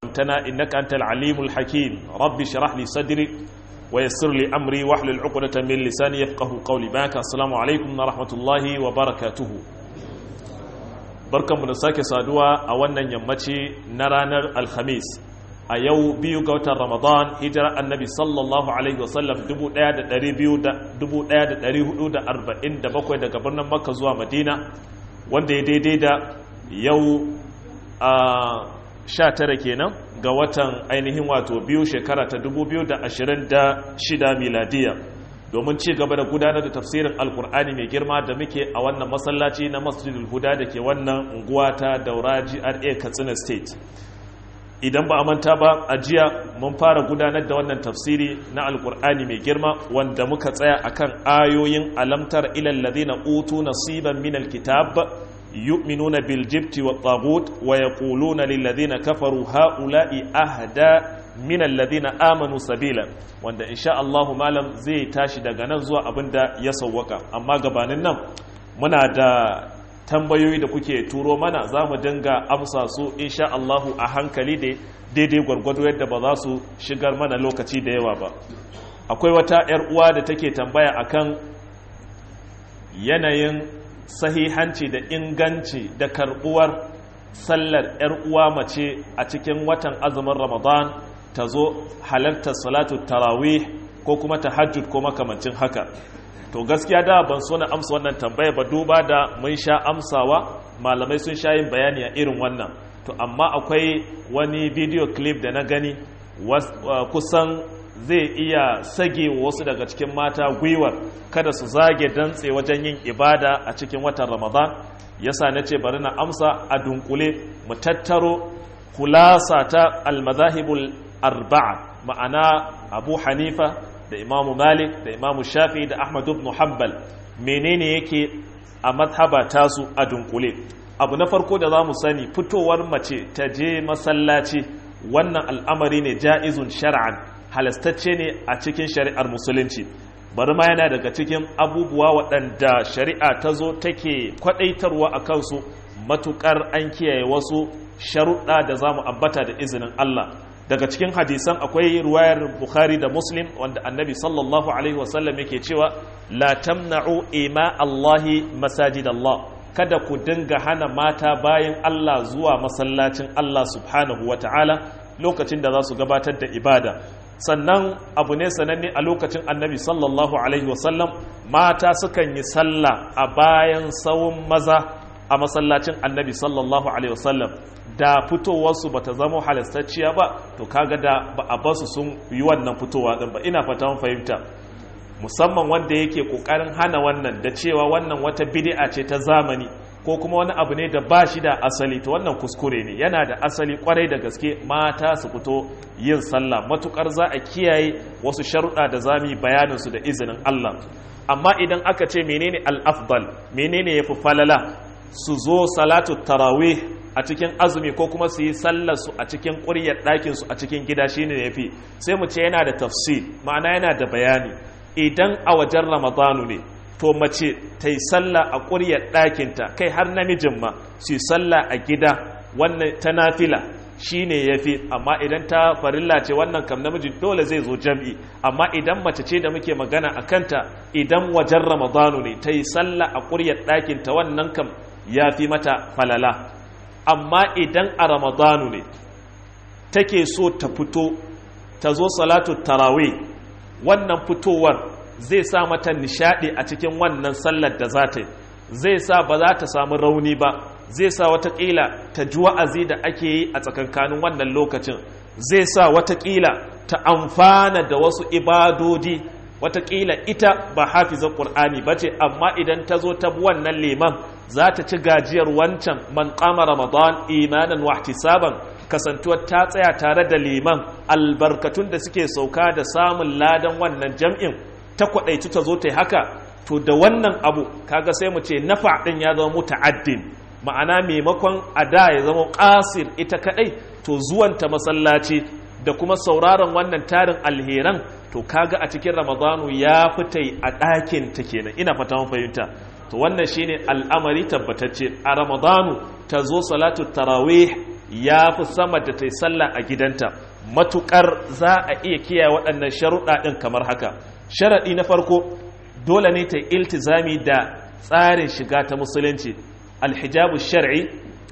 علمتنا إنك أنت العليم الحكيم رب اشرح لي صدري ويسر لي أمري واحلل عقدة من لساني يفقه قولي باك السلام عليكم ورحمة الله وبركاته barkanmu da sake saduwa a wannan yammaci na ranar alhamis a yau biyu ga watan ramadan hijira annabi sallallahu alaihi wasallam 1447 daga birnin makka zuwa madina wanda ya daidai da yau a 19 kenan ga watan ainihin wato biyu shekara ta 2026 miladiya domin ci gaba da gudanar da tafsirin alkur'ani mai girma da muke a wannan masallaci na masjidul huda da ke wannan unguwa ta daura gra katsina state idan ba a manta ba a jiya mun fara gudanar da wannan tafsiri na alkur'ani mai girma wanda muka tsaya akan ayoyin alamtar ilal ladina utu nasiban min alkitab yu'minuna bil jibti wat tagut wa yaquluna lil ladina kafaru haula'i ahda min alladhina amanu sabila wanda insha Allah malam zai tashi daga nan zuwa abinda ya sawwaka amma gabanin nan muna da tambayoyi da kuke turo mana za mu dinga amsa su insha Allah a hankali da daidai gwargwado yadda ba za su shigar mana lokaci da yawa ba akwai wata 'yar uwa da take tambaya akan yanayin sahihanci da inganci da karbuwar sallar 'yar uwa mace a cikin watan azumin ramadan ta zo halartar salatu tarawih ko kuma tahajjud ko makamancin haka to gaskiya da ban so na amsa wannan tambaya ba duba da mun sha amsawa malamai sun sha yin bayani a irin wannan to amma akwai wani video clip da na gani kusan zai iya sage wasu daga cikin mata gwiwar kada su zage dantse wajen yin ibada a cikin watan ramadan yasa na ce bari na amsa a dunkule mu tattaro kulasa ta almazahibul arba'a ma'ana abu hanifa da imamu malik da imamu shafi da ahmad ibn hanbal menene yake a madhaba tasu a dunkule abu na farko da za mu sani fitowar mace ta je masallaci wannan al'amari ne ja'izun shar'an halastacce ne a cikin shari'ar musulunci bari ma yana daga cikin abubuwa waɗanda shari'a ta zo take kwaɗaitarwa a kansu matuƙar an kiyaye wasu sharuɗa da za mu ambata da izinin Allah daga cikin hadisan akwai ruwayar bukhari da muslim wanda annabi sallallahu alaihi wasallam yake cewa la tamna'u ima allahi masajid allah kada ku dinga hana mata bayan allah zuwa masallacin allah subhanahu wa ta'ala lokacin da za su gabatar da ibada sannan abu ne sananne a lokacin annabi sallallahu alaihi wasallam mata sukan yi sallah a bayan sawun maza a masallacin annabi sallallahu alaihi wasallam da fitowarsu ba ta zama halastacciya ba to kaga da ba a basu sun yi wannan fitowa din ba ina fata fahimta musamman wanda yake kokarin hana wannan da cewa wannan wata bid'a ce ta zamani ko kuma wani abu ne da ba shi da asali to wannan kuskure ne yana da asali kwarai da gaske mata su fito yin sallah matukar za a kiyaye wasu sharuɗa da zami bayanin su da izinin Allah amma idan aka ce menene al-afdal menene yafi falala su zo salatu tarawih a cikin azumi ko kuma su yi sallarsu a cikin ƙuryar ɗakinsu a cikin gida shi ne ya fi sai mu ce yana da tafsir ma'ana yana da bayani idan a wajen ramadanu ne to mace ta yi sallah a ƙuryar ɗakinta kai har namijin ma su yi sallah a gida wannan ta nafila shi ne ya fi amma idan ta farilla ce wannan kam namiji dole zai zo jam'i amma idan mace ce da muke magana a kanta idan wajen ramadanu ne ta yi sallah a ƙuryar ɗakinta wannan kam ya fi mata falala amma idan a ramadanu ne take so ta fito ta zo salatu tarawe wannan fitowar zai sa mata nishadi a cikin wannan sallar da za ta yi zai sa ba za ta samu rauni ba zai sa watakila ta ji wa'azi da ake yi a tsakankanin wannan lokacin zai sa watakila ta amfana da wasu ibadodi watakila ita ba hafizar ƙur'ani ba ce amma idan ta zo ta bi wannan liman za ta ci gajiyar wancan man kama ramadan imanan wahtisaban kasantuwar ta tsaya tare da liman albarkatun da suke sauka da samun ladan wannan jam'in ta kwaɗaitu ta zo ta yi haka to da wannan abu kaga sai mu ce nafa ɗin ya zama muta'addin ma'ana maimakon a da ya zama ƙasir ita kaɗai to zuwanta masallaci da kuma sauraron wannan tarin alheran to kaga a cikin ramadanu ya fita a ɗakin ta kenan ina fata mun fahimta to wannan shine al'amari tabbatacce a ramadanu ta zo salatu tarawih ya fi sama da ta yi sallah a gidanta matukar za a iya kiyaye waɗannan sharuɗa ɗin kamar haka sharaɗi na farko dole ne ta yi iltizami da tsarin shiga ta musulunci alhijabu shar'i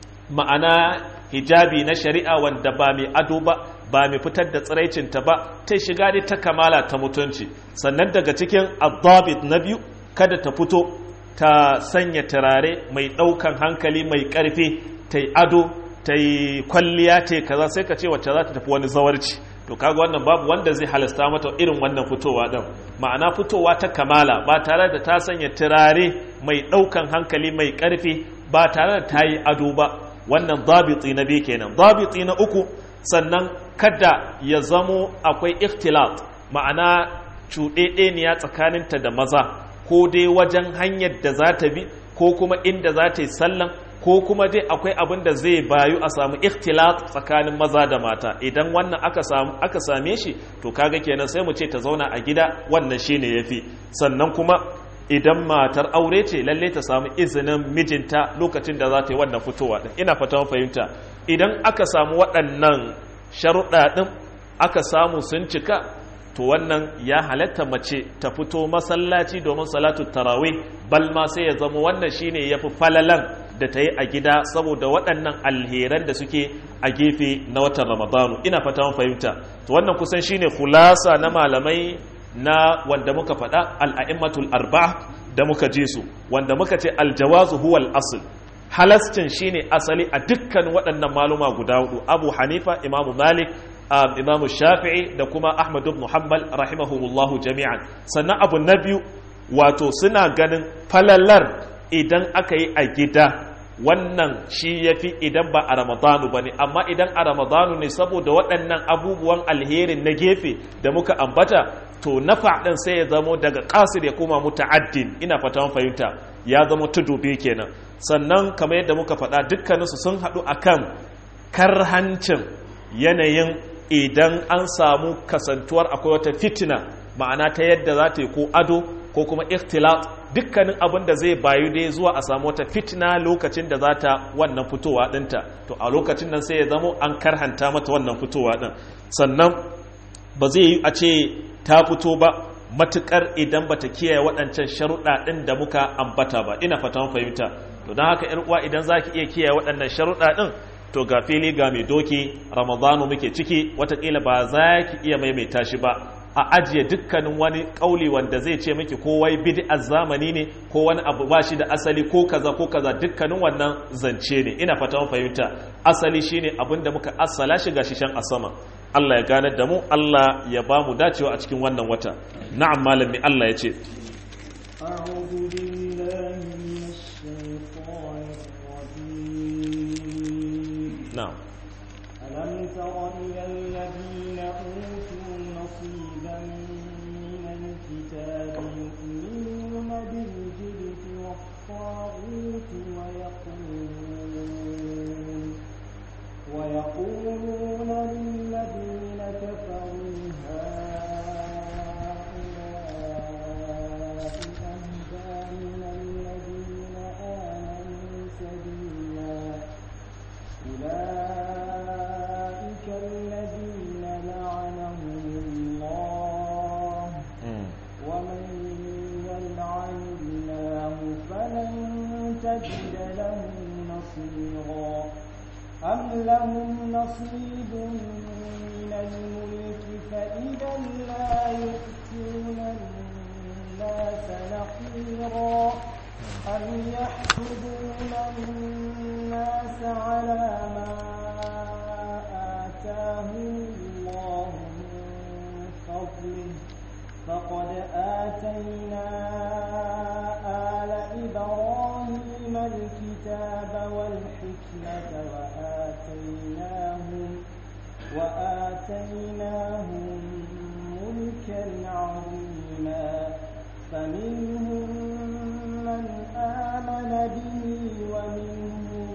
ma'ana hijabi na shari'a wanda ba mai ado ba ba mai fitar da tsiraicinta ba ta shiga dai ta kamala ta mutunci sannan daga cikin adabit na biyu kada ta fito ta sanya turare mai ɗaukan hankali mai ƙarfi ta yi ado ta yi kwalliya ta yi kaza sai ka ce wacce za ta tafi wani zawarci to kaga wannan babu wanda zai halasta mata irin wannan fitowa ɗin ma'ana fitowa ta kamala ba tare da ta sanya turare mai ɗaukan hankali mai ƙarfi ba tare da ta yi ado ba wannan dabiti na biyu kenan dabiti na uku sannan kada ya zamo akwai ikhtilat ma'ana cuɗeɗeniya tsakaninta da maza ko dai wajen hanyar da za ta bi ko kuma inda za ta yi sallan ko kuma dai akwai abin da zai bayu a samu ikhtilat tsakanin maza da mata idan wannan aka samu aka same shi to kaga kenan sai mu ce ta zauna a gida wannan shine yafi sannan kuma idan matar aure ce lalle ta samu izinin mijinta lokacin da za ta yi wannan fitowa din ina fatan fahimta idan aka samu waɗannan sharuɗa ɗin aka samu sun cika to wannan ya halatta mace ta fito masallaci domin salatu tarawih bal ma sai ya zama wannan shine yafi falalan da ta yi a gida saboda waɗannan alheran da suke a gefe na watan ramadanu ina fata mun fahimta to wannan kusan shine khulasa na malamai na wanda muka faɗa al'a'immatul arba'a da muka ji su wanda muka ce aljawazu huwal asl halascin shine asali a dukkan waɗannan maluma guda hudu abu hanifa imamu malik imamu shafi'i da kuma ahmad ibn hanbal rahimahumullahu jami'an sannan abu na biyu wato suna ganin falalar idan aka yi a gida wannan shi ya fi idan ba a ramadanu ba ne amma idan a ramadanu ne saboda waɗannan abubuwan alherin na gefe da muka ambata to na faɗin sai ya zamo daga ƙasir ya koma muta'addin ina fata fahimta ya zama tudu biyu kenan sannan kamar yadda muka faɗa dukkaninsu sun haɗu akan karhancin yanayin idan an samu kasantuwar akwai wata fitina ma'ana ta yadda za ta yi ko ado ko kuma ikhtilat dukkanin abin da zai bayu dai zuwa a samu wata fitina lokacin da za ta wannan fitowa ɗinta to a lokacin nan sai ya zamo an karhanta mata wannan fitowa ɗin sannan ba zai yi a ce ta fito ba matukar idan bata kiyaye waɗancan sharuɗa ɗin da muka ambata ba ina fatan fahimta to don haka uwa idan za ki iya kiyaye waɗannan sharuɗa ɗin to ga fili ga mai doki ramadanu muke ciki watakila ba za ki iya maimaita shi ba a ajiye dukkanin wani kauli wanda zai ce miki ko wai bid'ar zamani ne ko wani abu ba shi da asali ko kaza ko kaza dukkanin wannan zance ne ina fata mun fahimta asali shine abin da muka asala shi gashi shan a sama Allah ya ganar da mu Allah ya ba mu dacewa a cikin wannan wata na'am malami Allah ya ce أعوذ بالله من الشيطان الرجيم na'am ألم تر إلى الذين أوتوا نصيبا من الكتاب يؤمنون بالجبت والطاغوت ويقولون ويقولون للذين كفروا هؤلاء أهدى من الذين آمنوا سبيلا أولئك الذين لعنهم الله ومن يلعن الله فلن تجد له نصيرا أم لهم نصيب من الملك فإذا لا يؤتون الناس نقيرا أم يحسدون الناس على ما آتاهم الله من فضله فقد آتينا آل إبراهيم الكتاب والحكمة وآتيناهم وآتيناهم ملكا عظيما فمنهم من آمن به ومنهم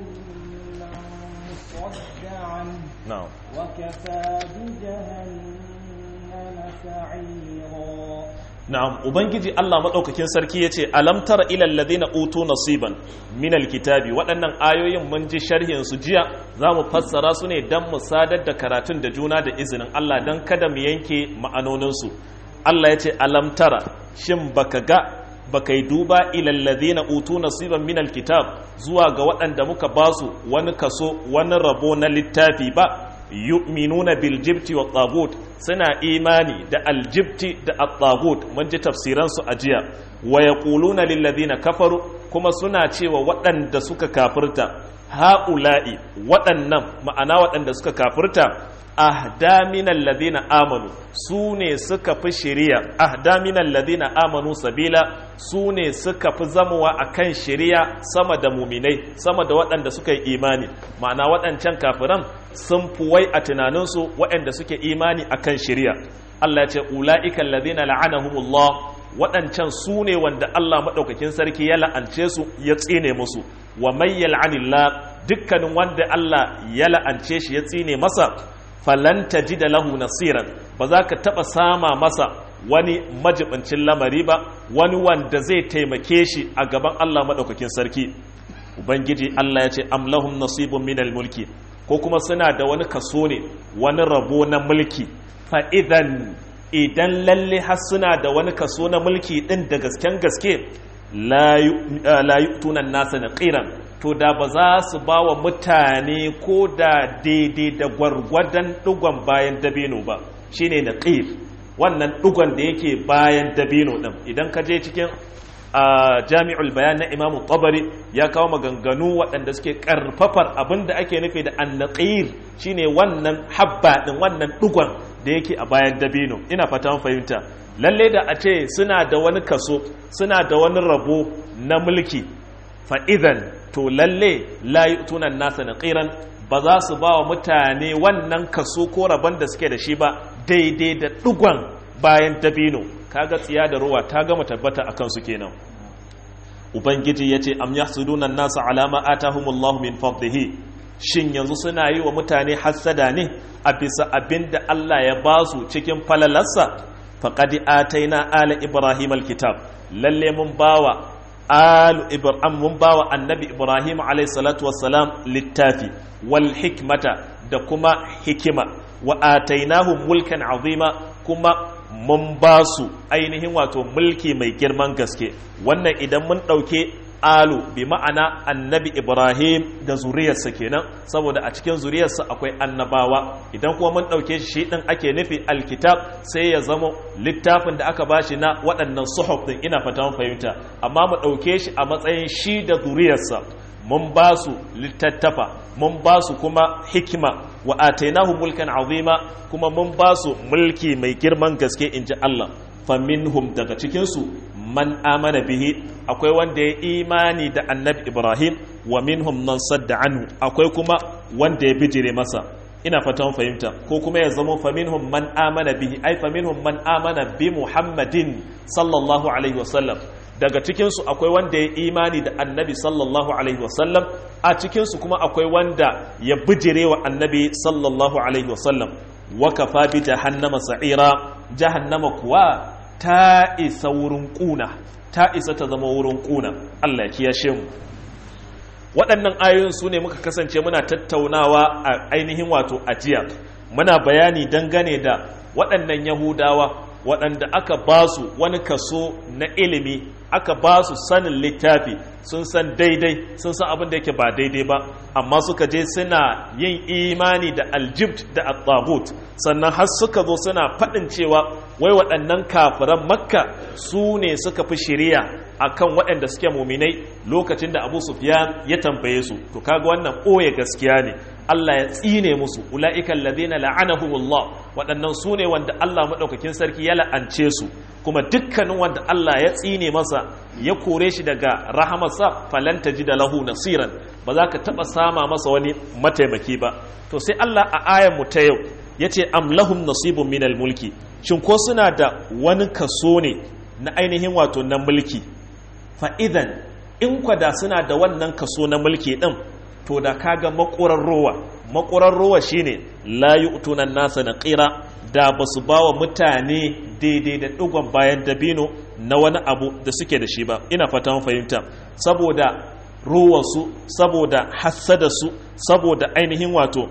من صد عنه na'am وكفى بجهنم سعيرا na'am ubangiji Allah madaukakin sarki yace alam tara ilal ladina utu nasiban min alkitabi waɗannan ayoyin mun ji sharhin su jiya zamu fassara su ne dan mu sadar da karatun da juna da izinin Allah dan kada mu yanke ma'anonin su Allah yace alam tara shin baka ga baka yi duba ilal ladina utu nasiban min alkitab zuwa ga waɗanda muka basu wani kaso wani rabo na littafi ba yu'minuna bil jibti wa tagut suna imani da aljibti da at-tagut mun ji tafsiran su ajiya wa yaquluna lil ladina kafaru kuma suna cewa waɗanda suka kafirta haula'i waɗannan ma'ana waɗanda suka kafirta ahda minal ladina amanu su ne suka fi shari'a ahda minal ladina amanu sabila su ne suka fi zamowa akan shari'a sama da muminai sama da waɗanda suka yi imani ma'ana waɗancan kafiran sun fi wai a tunaninsu waɗanda suke imani akan shari'a Allah ya ce ula'ikan ladina la'anahumullah waɗancan su ne wanda Allah maɗaukakin sarki ya la'ance su ya tsine musu wa may yal'anillah dukkanin wanda Allah ya la'ance shi ya tsine masa falan da lahu nasiran ba za ka taɓa sama masa wani majibincin lamari ba wani wanda zai taimake shi a gaban Allah maɗaukakin sarki ubangiji Allah ya ce amlahum nasibun minal mulki ko kuma suna da wani kaso ne wani rabo na mulki fa'idan idan lalle har suna da wani kaso na mulki ɗin da gasken gaske la tunan nasa na ƙiran to da ba za su ba wa mutane ko da daidai da gwargwadon ɗugon bayan dabino ba shine na ƙir wannan ɗugon da yake bayan dabino ɗin idan ka je cikin jami'ul bayan na imamu tabari ya kawo maganganu waɗanda suke ƙarfafar abin da ake nufi da annaƙir shine wannan habba ɗin wannan ɗugon da yake a bayan dabino ina fata fahimta lalle da a ce suna da wani kaso suna da wani rabo na mulki fa'idan to lalle layi tunan nasa na ƙiran ba za su ba wa mutane wannan kaso ko rabon da suke da shi ba daidai da ɗugon bayan dabino kaga tsiya da ruwa ta gama tabbata a kansu kenan ubangiji ya ce am yahsuduna nasa alama atahumullahu min fadlihi shin yanzu suna yi wa mutane hassada ne a bisa abin da Allah ya ba su cikin falalarsa faqad ataina ala ibrahim alkitab lalle mun bawa alu ibrahim mun bawa annabi ibrahim alayhi salatu wassalam littafi wal hikmata da kuma hikima wa atainahu mulkan azima kuma mun ba su ainihin wato mulki mai girman gaske wannan idan mun ɗauke alu bi ma'ana annabi ibrahim da zuriyarsa kenan saboda a cikin zuriyarsa akwai annabawa idan kuma mun ɗauke shi ɗin ake nufi alkitab sai ya zama littafin da aka bashi na waɗannan suhuf ɗin ina fata fahimta amma mu ɗauke shi a matsayin shi da zuriyarsa mun ba su littattafa mun ba su kuma hikima wa atainahu mulkan azima kuma mun ba su mulki mai girman gaske in ji Allah faminhum daga cikinsu man amana bihi akwai wanda ya imani da annabi ibrahim wa minhum man sadda anhu akwai kuma wanda ya bijire masa ina fatan fahimta ko kuma ya zama faminhum man amana bihi ai faminhum man amana bi muhammadin sallallahu alaihi wasallam daga cikinsu akwai wanda ya imani da annabi sallallahu alaihi wasallam a cikinsu kuma akwai wanda ya bijire wa annabi sallallahu alaihi wasallam wakafa bi jahannama sa'ira jahannama kuwa ta isa wurin kuna ta isa ta zama wurin kuna Allah ya kiyashe mu waɗannan ayoyin su ne muka kasance muna tattaunawa a ainihin wato ajiya muna bayani dangane da waɗannan yahudawa waɗanda aka ba su wani kaso na ilimi aka ba su sanin littafi sun san daidai sun san abin da yake ba daidai ba amma suka je suna yin imani da aljibt da at sannan har suka zo suna faɗin cewa wai waɗannan kafiran makka su ne suka fi shiriya akan waɗanda suke muminai lokacin da abu sufyan ya tambaye su to kaga wannan ɓoye gaskiya ne Allah ya tsine musu ula'ikan ladina la'anahumullah waɗannan su ne wanda Allah maɗaukakin sarki ya la'ance su kuma dukkanin wanda Allah ya tsine masa ya kore shi daga rahamarsa falanta ji da lahu nasiran ba za ka taɓa sama masa wani mataimaki ba to sai Allah a ayan mu ta yau ya ce am lahum nasibun minal mulki shin ko suna da wani kaso ne na ainihin wato na mulki fa idan in kwada suna da wannan kaso na mulki din to da kaga makurar rowa makurar rowa shine la yu'tunan nasa naqira da ba su ba wa mutane daidai da ɗigon bayan dabino na wani abu da suke da shi ba ina fata fahimta saboda ruwarsu saboda hassadarsu saboda ainihin wato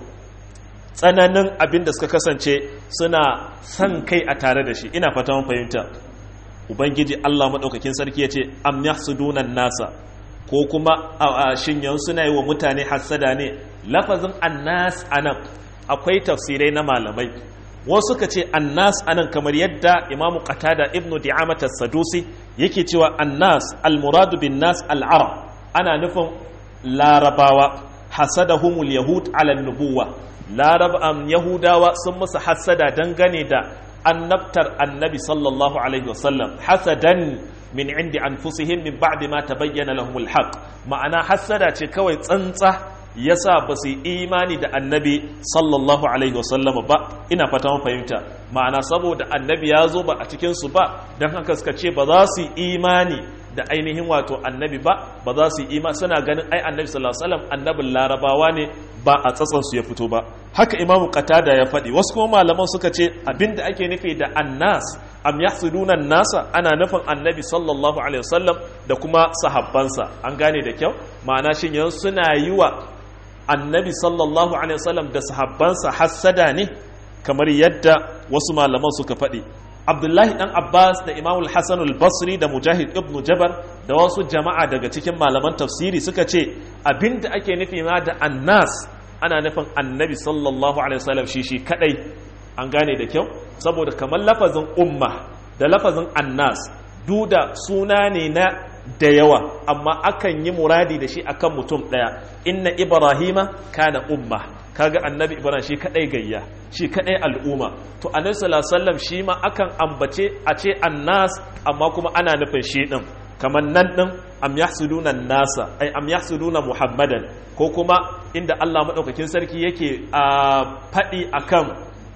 tsananin abin da suka kasance suna son kai a tare da shi ina fata fahimta ubangiji allah maɗaukakin sarki ya ce am yahsudunan nasa ko kuma a shinyan suna yi wa mutane hassada ne lafazin annas anan akwai tafsirai na malamai wasu ka ce annas anan kamar yadda imamu qatada ibnu di'amata sadusi yake cewa annas almuradu bin nas al'arab ana nufin larabawa hasadahumul yahud ala nubuwa larab am yahudawa sun musu hasada dangane da annabtar annabi sallallahu alaihi wasallam hasadan min indi anfusihim min ba'di ma tabayyana lahumul haqq ma'ana hasada ce kawai tsantsa yasa ba su yi imani da annabi sallallahu alaihi wasallama ba ina fata mun fahimta ma'ana saboda annabi ya zo ba a cikin su ba don haka suka ce ba za su yi imani da ainihin wato annabi ba ba za su yi imani suna ganin ai annabi sallallahu alaihi wasallam annabin larabawa ne ba a tsatsan su ya fito ba haka imamu qatada ya faɗi wasu kuma malaman suka ce abinda ake nufi da annas am yahsuduna nasa ana nufin annabi sallallahu alaihi wasallam da kuma sahabbansa an gane da kyau ma'ana shin yanzu suna yi wa annabi sallallahu alaihi wasallam da sahabbansa hassada ne kamar yadda wasu malaman suka faɗi abdullahi dan abbas da imamul hassan al-basri da mujahid ibn jabar da wasu jama'a daga cikin malaman tafsiri suka ce abinda ake nufi ma da annas ana nufin annabi sallallahu alaihi wasallam shi shi kadai an gane da kyau saboda kamar lafazin umma da lafazin annas duda suna ne na da yawa amma akan yi muradi da shi akan mutum daya inna ibrahima kana umma kaga annabi ibrahim shi kadai gayya shi kadai al'umma to annabi sallallahu alaihi wasallam shi ma akan ambace a ce annas amma kuma ana nufin shi din kamar nan din am yahsuduna nasa ai am yahsuduna muhammadan ko kuma inda Allah madaukakin sarki yake a fadi akan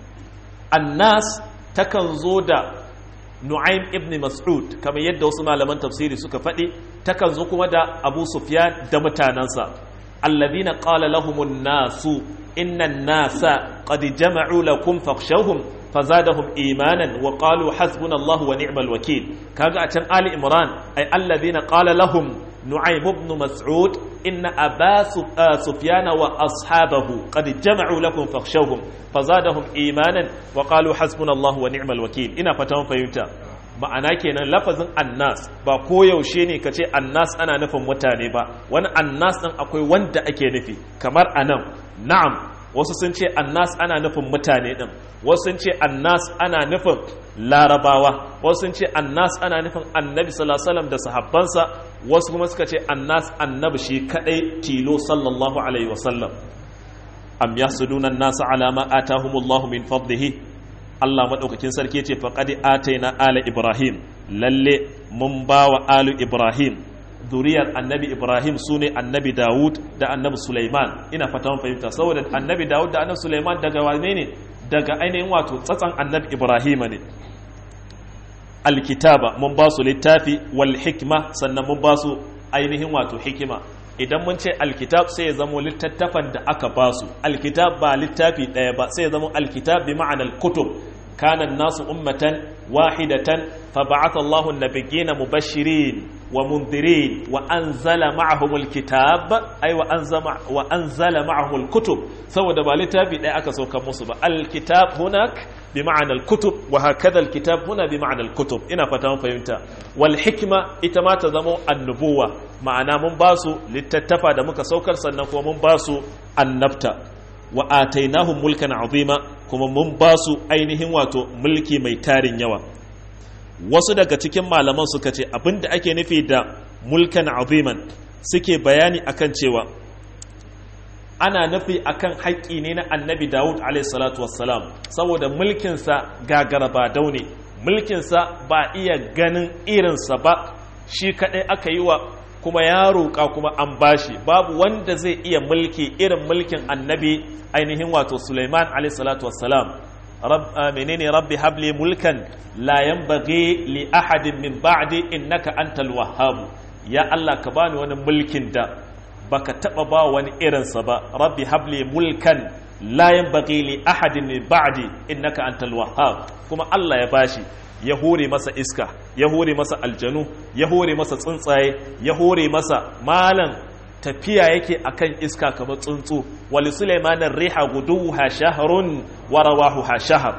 annas takan zo da Nu'aym ibn Mas'ud kamar yadda wasu malaman tafsiri suka faɗi takan zo kuma da Abu Sufyan da mutanansa alladhina qala lahumun nasu innan nasa qad jama'u lakum fakhshawhum fazadahum imanan wa qalu hasbunallahu wa ni'mal wakeel kaga a can Ali Imran ay alladhina qala lahum Nu'aym ibn Mas'ud inna Aba Sufyan wa ashabahu qad jama'u lakum fakhshawhum fazadahum imanan wa qalu hasbunallahu wa ni'mal wakeel ina fatan fahimta ma'ana kenan lafazin annas ba koyaushe ne ka ce annas ana nufin mutane ba wani annas ɗin akwai wanda ake nufi kamar anan na'am wasu sun ce annas ana nufin mutane ɗin wasu sun ce annas ana nufin larabawa wasu sun ce annas ana nufin annabi sallallahu da sahabbansa wasu kuma suka ce annas annabi shi kadai tilo sallallahu alaihi wasallam am yasuduna an-nasa ala ma atahumullahu min fadlihi Allah maɗaukakin sarki ce faƙaɗi ataina ala Ibrahim lalle mun ba wa alu Ibrahim zuriyar annabi Ibrahim su ne annabi Dawud da annabi Sulaiman ina fata mun fahimta saboda annabi Dawud da annabi Sulaiman daga wane ne daga ainihin wato tsatsan annabi Ibrahim ne alkitaba mun ba su littafi wal hikma sannan mun ba su ainihin wato hikima idan mun ce alkitab sai ya zamo littattafan da aka ba su alkitab ba littafi ɗaya ba sai ya zamo alkitab bi ma'anar kutub kana nasu ummatan wahidatan fa ba'atha Allahu an-nabiyyina mubashirin wa mundirin wa anzala ma'ahum alkitab ay wa anzama wa anzala ma'ahum alkutub saboda ba littafi ɗaya aka sauka musu ba alkitab hunak bi ma'anar kutub wa hakadha alkitab huna bi ma'anar kutub ina fata mun fahimta wal hikma ita ma ta zamo annubuwa ma'ana mun ba su littattafa da muka saukar sannan kuma mun ba su annabta wa atainahum mulkan azima kuma mun ba su ainihin wato mulki mai tarin yawa wasu daga cikin malaman suka ce abinda ake nufi da mulkan aziman suke bayani akan cewa ana nufi akan haƙƙi ne na annabi dawud salatu wassalam saboda mulkinsa gagara ba daune mulkinsa ba iya ganin irinsa ba shi kaɗai aka yi wa kuma ya roƙa kuma an bashi babu wanda zai iya mulki irin mulkin annabi ainihin wato suleiman salatu wassalam menene rabbi habli mulkan la yanbaghi li ahadin min ba'di innaka antal wahhab ya allah ka bani wani mulkin da baka taba ba wani irinsa ba rabbi habli mulkan la yanbaghi li ahadin min ba'di innaka antal wahhab kuma Allah ya bashi ya hore masa iska ya hore masa aljanu ya hore masa tsuntsaye ya hore masa malan tafiya yake akan iska kamar tsuntsu wali sulaimanin riha guduha shahrun wa rawahuha shahr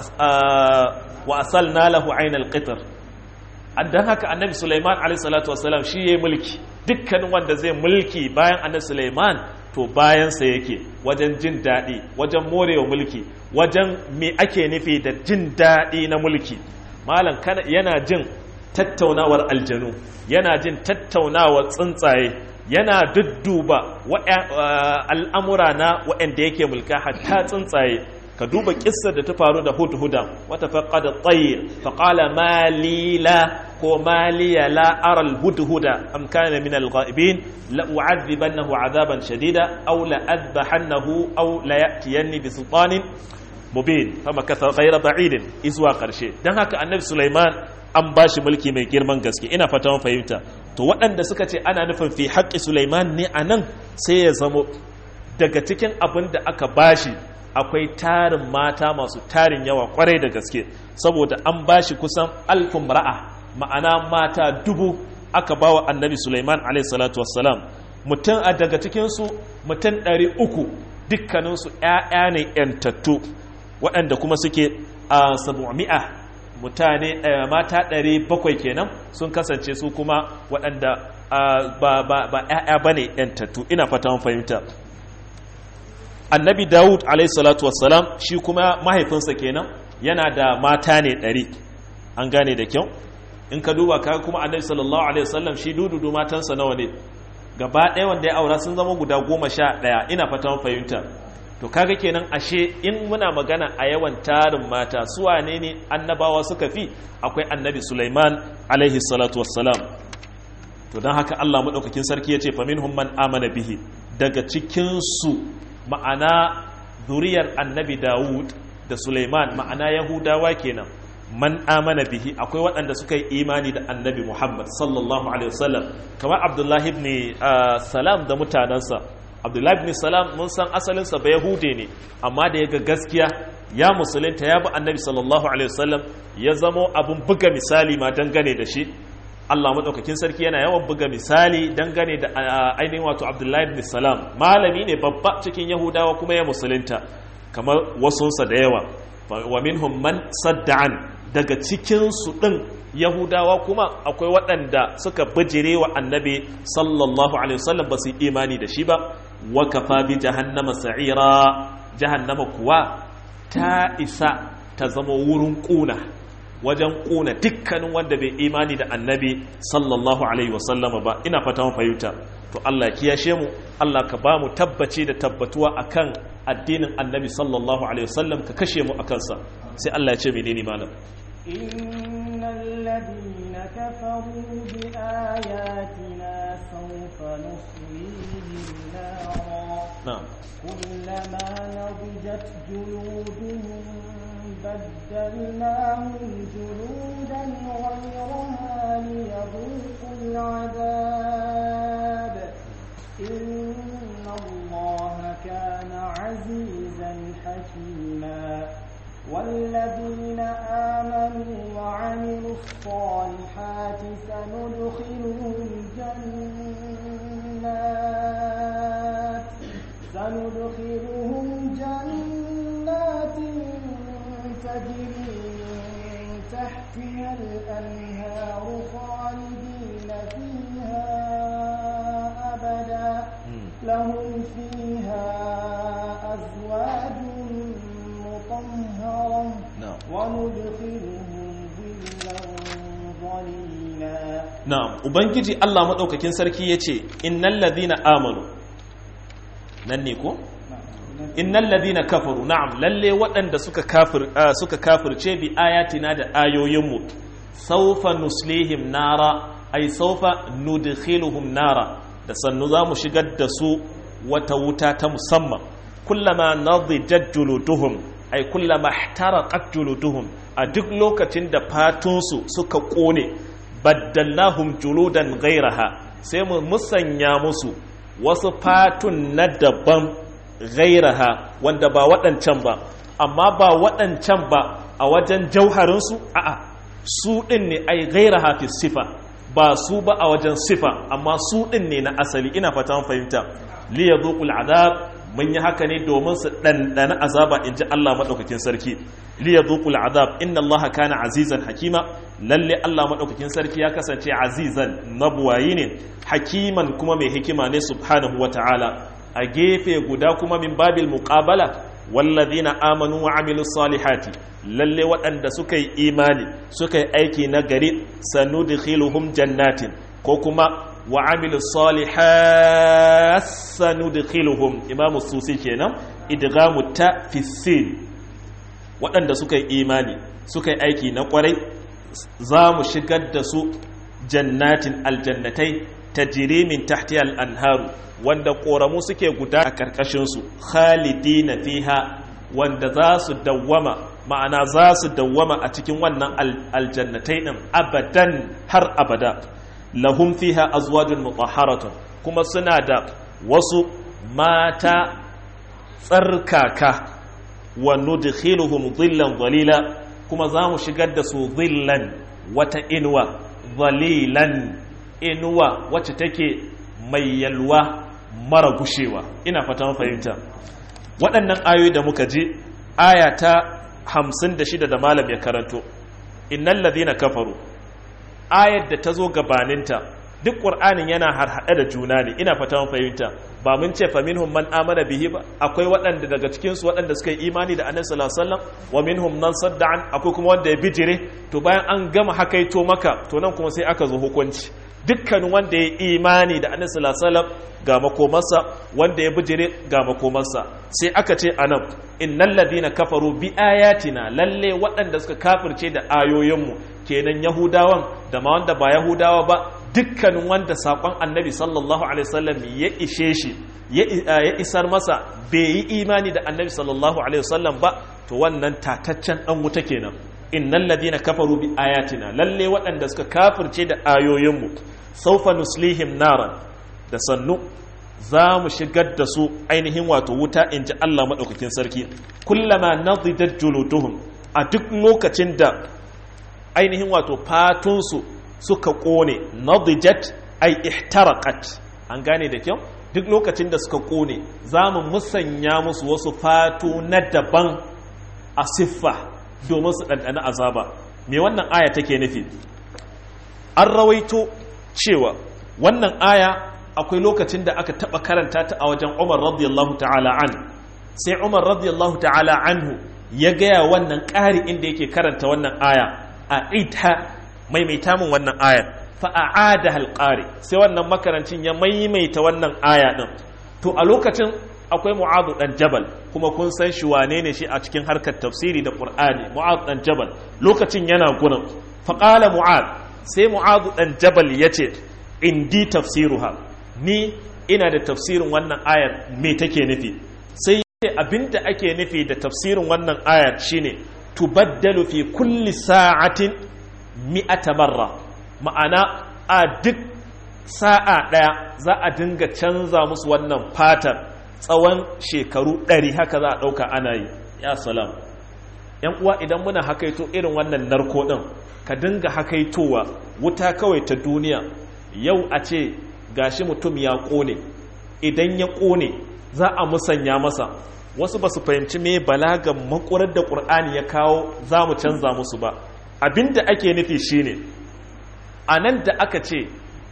wa asalna lahu ainal qitr dan haka annabi sulaiman alayhi salatu wassalam shi yayi mulki dukkan wanda zai mulki bayan annabi sulaiman to bayansa yake wajen jin daɗi wajen morewa mulki wajen me ake nufi da jin daɗi na mulki malam yana jin tattaunawar aljanu yana jin tattaunawar tsuntsaye yana dudduba al'amura na waɗanda yake mulka hatta tsuntsaye ka duba kissar da ta faru da hudhuda wata faƙada tsaye faƙala malila ko maliya la'aral hudhuda am kana min al-ghaibin la u'adhibannahu 'adaban shadida aw la adbahannahu aw la ya'tiyanni bi sultanin mubin fama katha ghayra ba'idin izwa karshe dan haka annabi sulaiman an bashi mulki mai girman gaske ina fata mun fahimta to waɗanda suka ce ana nufin fi haƙƙi sulaiman ne anan sai ya zamo daga cikin abin da aka bashi akwai tarin mata masu tarin yawa kwarai da gaske saboda an bashi kusan alfin ra'a ma'ana mata dubu aka bawa annabi Sulaiman alaihi salatu wassalam mutum a daga cikinsu mutum ɗari uku dukkaninsu ‘ya'ya ne ‘yantattu waɗanda kuma suke a sabu'ami'a mutane mata ɗari bakwai kenan sun kasance su kuma waɗanda ba ‘ya'ya ba ne ‘yantattu ina fata fahimta annabi dawud alaihissalatu wassalam shi kuma mahaifinsa kenan yana da mata ne ɗari an gane da kyau in ka duba ka kuma annabi sallallahu alaihi wasallam shi dududu matansa nawa ne gaba ɗaya wanda ya aura sun zama guda goma sha ɗaya ina fatan fahimta to kaga kenan ashe in muna magana a yawan tarin mata su wane ne annabawa suka fi akwai annabi sulaiman alaihi salatu wassalam to don haka allah maɗaukakin sarki ya ce faminhum man amana bihi daga cikinsu ma'ana zuriyar annabi dawud da suleiman ma'ana yahudawa kenan man amana bihi akwai waɗanda suka yi imani da annabi muhammad sallallahu alaihi wasallam kamar abdullahi ibn salam da mutanensa abdullahi ibn salam mun san asalinsa ba yahude ne amma da ya ga gaskiya ya musulunta ya bi annabi sallallahu alaihi wasallam ya zamo abin buga misali ma dangane da shi Allah maɗaukakin sarki yana yawan buga misali dangane da ainihin wato Abdullahi ibn Salam malami ne babba cikin Yahudawa kuma ya musulunta kamar wasunsa da yawa wa minhum man sadda'an daga cikin su din Yahudawa kuma akwai waɗanda suka bijire wa annabi sallallahu alaihi wasallam ba su yi imani da shi ba wa kafa bi jahannama sa'ira jahannama kuwa ta isa ta zama wurin kuna wajen ƙuna dukkanin wanda bai imani da annabi sallallahu alaihi wasallama ba ina fata mu fahimta to Allah ya kiyashe mu Allah ka ba mu tabbaci da tabbatuwa akan addinin annabi sallallahu alaihi wasallam ka kashe mu akan sa sai Allah ya ce menene malam innal ladina kafaru bi ayatina sawfa nuslihim nara na'am kullama nadijat juluduhum بدلناهم جلودا غيرها ليذوقوا العذاب إن الله كان عزيزا حكيما والذين آمنوا وعملوا الصالحات سندخلهم جنات سندخلهم جنات تجري من تحتها الأنهار خالدين فيها أبدا لهم فيها أزواج مطهرة وندخلهم ظلا ظليلا na'am ubangiji Allah madaukakin sarki yace innal ladina amanu nan ne ko innal ladina kafaru na'am lalle waɗanda suka kafir suka kafirce bi ayatina da ayoyinmu sawfa nuslihim nara ay sawfa nudkhiluhum nara da sannu zamu shigar da su wata wuta ta musamman kullama nadijat juluduhum ay kullama ihtaraqat juluduhum a duk lokacin da fatunsu suka kone baddalnahum juludan ghairaha sai mu musanya musu wasu fatun na daban ghairaha wanda ba waɗancan ba amma ba waɗancan ba a wajen jauharinsu a'a su ɗin ne ai ghairaha fi sifa ba su ba a wajen sifa amma su ɗin ne na asali ina fata fahimta li yadhuqul azab mun yi haka ne domin su ɗanɗana azaba in ji Allah maɗaukakin sarki li yadhuqul azab inna Allah kana azizan hakima lalle Allah maɗaukakin sarki ya kasance azizan mabuwayi ne hakiman kuma mai hikima ne subhanahu wa ta'ala a gefe guda kuma min babil muqabala wallazina amanu wa amilus salihati lalle waɗanda suka yi imani suka yi aiki na gari sanudkhiluhum jannatin ko kuma wa amilu salihat sanudkhiluhum imamu susi kenan idgamu ta fi sin waɗanda suka yi imani suka yi aiki na kwarai za mu shigar da su jannatin aljannatai tajri min tahti al-anharu wanda ƙoramu suke guda a ƙarƙashinsu khalidina fiha wanda za su dawwama ma'ana za su dawwama a cikin wannan aljannatai ɗin abadan har abada lahum fiha azwajun mutahharatun kuma suna da wasu mata tsarkaka wa nudkhiluhum dhillan dhalila kuma za mu shigar da su dhillan wata inuwa dhalilan inuwa wacce take mai yalwa mara gushewa ina fata fahimta waɗannan ayoyi da muka ji aya ta hamsin da shida da malam ya karanto innan ladina kafaru ayar da ta zo gabaninta duk ƙur'anin yana harhaɗe da juna ne ina fata fahimta ba mun ce faminhum man amana bihi ba akwai waɗanda daga cikinsu waɗanda suka yi imani da annabi sallallahu alaihi wasallam wa minhum man sadda'an akwai kuma wanda ya bijire to bayan an gama hakaito maka to nan kuma sai aka zo hukunci dukkan wanda ya imani da annabi sallallahu alaihi wasallam ga makomarsa wanda ya bijire ga makomarsa sai aka ce anan innal ladina kafaru bi ayatina lalle waɗanda suka kafirce da ayoyinmu kenan yahudawan da ma wanda ba yahudawa ba dukkanin wanda saƙon annabi sallallahu alaihi wasallam ya ishe shi ya isar masa bai yi imani da annabi sallallahu alaihi wasallam ba to wannan tataccen dan wuta kenan innal ladina kafaru bi ayatina lalle waɗanda suka kafirce da ayoyinmu saufa nuslihim naran da sannu za mu shigar da su ainihin wato wuta in ji Allah maɗaukakin sarki kullama nadidat juluduhum a duk lokacin da ainihin wato fatunsu suka ƙone nadijat ai ihtaraqat an gane da kyau duk lokacin da suka ƙone za mu musanya musu wasu fatu na daban a siffa domin su ɗanɗana azaba me wannan aya take nufi an rawaito cewa wannan aya akwai lokacin da aka taɓa karanta ta a wajen umar radiyallahu ta'ala an sai umar radiyallahu ta'ala anhu ya gaya wannan ƙari inda yake karanta wannan aya a ita maimaita min wannan ayar fa a'ada halqari sai wannan makarancin ya maimaita wannan aya din to a lokacin akwai mu'adu dan jabal kuma kun san shi wane ne shi a cikin harkar tafsiri da qur'ani mu'adu dan jabal lokacin yana gurin fa qala mu'ad sai mu'adu dan jabal yace indi tafsiruha ni ina da tafsirin wannan ayar me take nufi sai yace abinda ake nufi da tafsirin wannan ayar shine tubaddalu fi kulli sa'atin mi'ata marra ma'ana a duk sa'a ɗaya za a dinga canza musu wannan fatar tsawon shekaru ɗari haka za a ɗauka ana yi ya salam yan uwa idan muna hakaito irin wannan narko ɗin ka dinga hakaitowa wuta kawai ta duniya yau a ce gashi mutum ya ƙone idan ya ƙone za a musanya masa wasu ba su fahimci me balagan makurar da ƙur'ani ya kawo za mu canza musu ba abinda ake nufi shine a nan da aka ce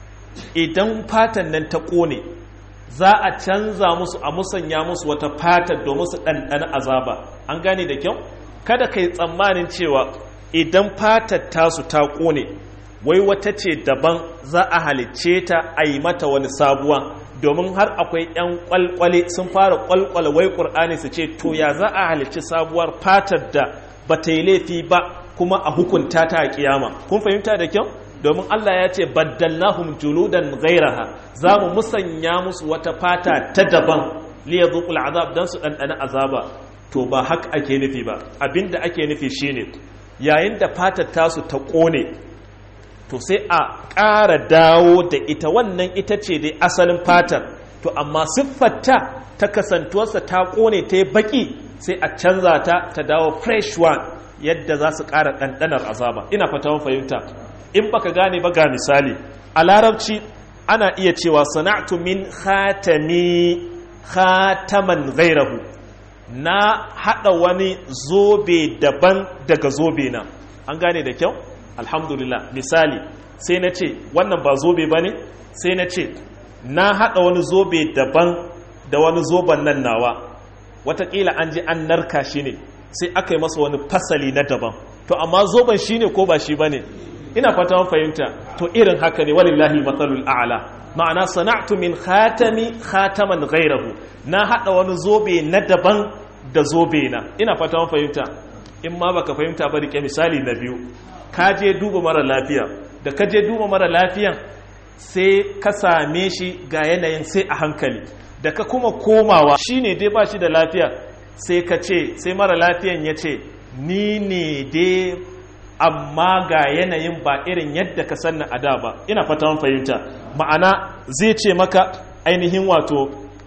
idan fatan nan ta ƙone za a canza musu a musanya musu wata fatar domin su ɗanɗana azaba an gane da kyau kada ka yi tsammanin cewa idan fatar tasu ta ƙone wai wata ce daban za a halicce ta a yi mata wani sabuwa domin har akwai 'yan kwalkwale sun fara kwalkwale wai ƙur'ani su ce to ya za a halicci sabuwar fatar da ba ta yi laifi ba kuma a hukunta ta a kiyama kun fahimta da kyau domin Allah ya ce baddalnahum juludan ghairaha za mu musanya musu wata fata ta daban liyadhuqul azab dan su dandana azaba to ba haka ake nufi ba abinda ake nufi shine yayin da fatar tasu ta kone to sai a ƙara dawo da ita wannan ita ce dai asalin fatar to amma siffarta ta kasantuwarsa ta kone ta yi baki sai a canza ta ta dawo fresh one yadda za su ƙara ɗanɗanar azaba ina fata mun fahimta in baka gane ba ga misali a larabci ana iya cewa sana'tu min khatami khataman ghairahu na haɗa wani zobe daban daga zobe na an gane da kyau alhamdulillah misali sai na ce wannan ba zobe ba ne sai na ce na haɗa wani zobe daban da wani zoben nan nawa watakila an ji an narka shi ne sai aka yi masa wani fasali na daban to amma zoben shi ne ko ba shi ba ne ina fata fahimta to irin haka ne walillahi matsalul a'la ma'ana sana'tu min khatami khataman ghairahu na hada wani zobe na daban da zobe na ina fata fahimta in ma baka fahimta ba rike misali na biyu ka je duba mara lafiya da ka je duba mara lafiyan sai ka same shi ga yanayin sai a hankali da ka kuma komawa shine dai ba shi da lafiya sai ka ce sai mara lafiyan ya ce ni ne dai amma ga yanayin ba irin yadda ka sanna a da ba ina fata fahimta ma'ana zai ce maka ainihin wato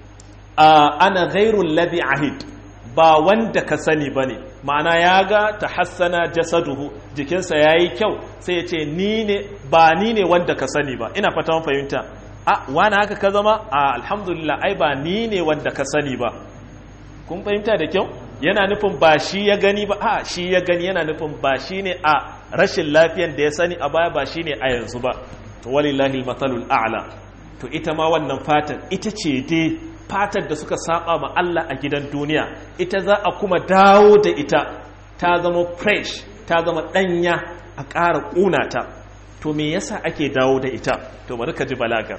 ana ghairul ladhi ahid ba wanda ka sani ba ne ma'ana ya ga ta hassana jasaduhu jikinsa ya yi kyau sai ya ce ni ne ba ni ne wanda ka sani ba ina fata fahimta a wani haka ka zama a alhamdulillah ai ba ni ne wanda ka sani ba kun fahimta da kyau yana nufin ba shi ya gani ba a shi ya gani yana nufin ba shi ne a rashin lafiyan da ya sani a baya ba shi ne a yanzu ba to walillahi matsalul a'la to ita ma wannan fatan ita ce dai fatar da suka saba ma Allah a gidan duniya ita za a kuma dawo da ita ta zama fresh ta zama danya a ƙara ƙuna ta to me yasa ake dawo da ita to bari ka ji balagar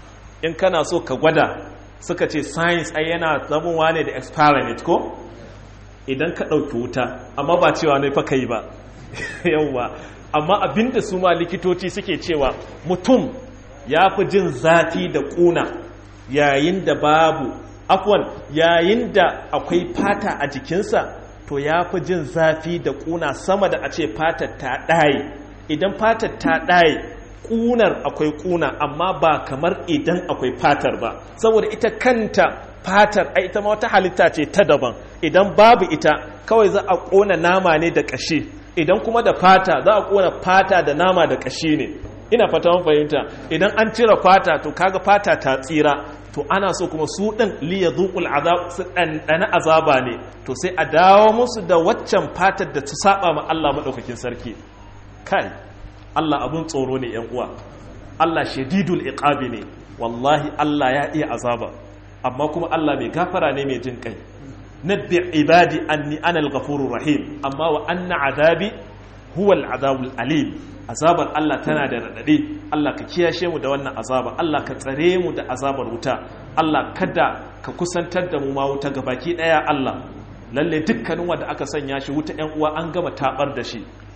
in kana so ka gwada suka ce science ai yana zamowa ne da experiment ko idan ka ɗauki wuta amma ba cewa ne fa kai ba yauwa amma abinda su ma likitoci suke cewa mutum ya fi jin zafi da ƙuna yayin da babu afwan yayin da akwai fata a jikinsa to ya fi jin zafi da ƙuna sama da a ce fatar ta ɗaye idan fatar ta ɗaye ƙunar akwai ƙuna amma ba kamar idan akwai fatar ba saboda ita kanta fatar ai ita ma wata halitta ce ta daban idan babu ita kawai za a ƙona nama ne da ƙashi idan kuma da fata za a ƙona fata da nama da ƙashi ne ina fata mun fahimta idan an cire fata to kaga fata ta tsira to ana so kuma su ɗin liya zuƙul azab su ɗanɗana azaba ne to sai a dawo musu da waccan fatar da ta saba ma Allah maɗaukakin sarki kai Allah abun tsoro ne yan uwa Allah shadidul iqabi ne wallahi Allah ya iya azaba amma kuma Allah mai gafara ne mai jin kai nabbi ibadi anni ana al-ghafurur rahim amma wa anna azabi huwa al-azabul alim azabar Allah tana da radade Allah ka kiyashe mu da wannan azaba Allah ka tsare mu da azabar wuta Allah kada ka kusantar da mu ma wuta gabaki daya Allah lalle dukkanin wanda aka sanya shi wuta ƴan uwa an gama tabar da shi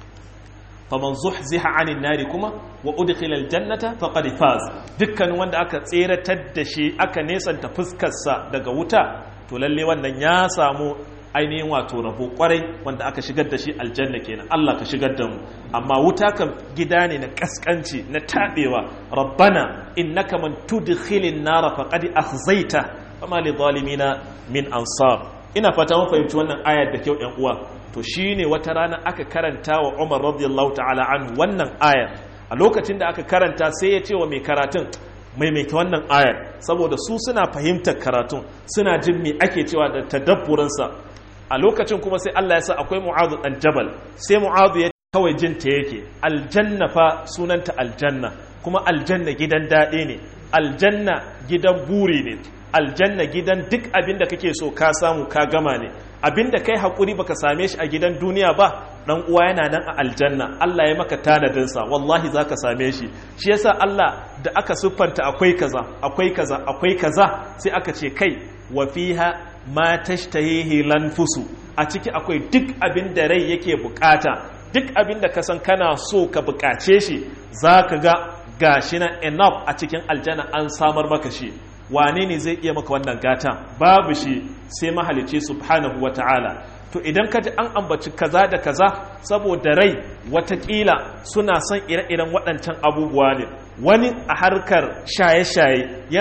faman zuhziha anin nari kuma wa udkhila aljannata faqad faz dukkanin wanda aka tseratar da shi aka nesanta fuskarsa daga wuta to lalle wannan ya samu ainihin wato rabo kwarai wanda aka shigar da shi aljanna kenan Allah ka shigar da mu amma wuta kan gida ne na kaskanci na tabewa rabbana innaka man tudkhilin nar faqad akhzaita fama lidhalimina min ansar ina fata mun fahimci wannan ayar da kyau ƴan uwa to shine wata rana aka karanta wa Umar radiyallahu ta'ala anhu wannan ayar a lokacin da aka karanta sai ya ce wa mai karatun maimaita wannan ayar saboda su suna fahimtar karatun suna jin me ake cewa da tadabburinsa a lokacin kuma sai Allah ya sa akwai Mu'adh dan Jabal sai Mu'adh ya kawai jin ta yake aljanna fa sunanta aljanna kuma aljanna gidan daɗe ne aljanna gidan buri ne aljanna gidan duk abin da kake so ka samu ka gama ne abin da kai haƙuri baka same shi a gidan duniya ba dan uwa yana nan a aljanna Allah ya maka tanadin sa wallahi zaka same shi shi yasa Allah da aka siffanta akwai kaza akwai kaza akwai kaza sai aka ce kai wa fiha ma tashtahihi lanfusu a ciki akwai duk abin da rai yake bukata duk abin da ka san kana so ka bukace shi zaka ga gashi na enough a cikin aljanna an samar maka shi wane ne zai iya maka wannan gata babu shi sai mahalice subhanahu wa ta'ala to idan ka ji an ambaci kaza da kaza saboda rai watakila suna son ire-iren waɗancan abubuwa ne wani a harkar shaye-shaye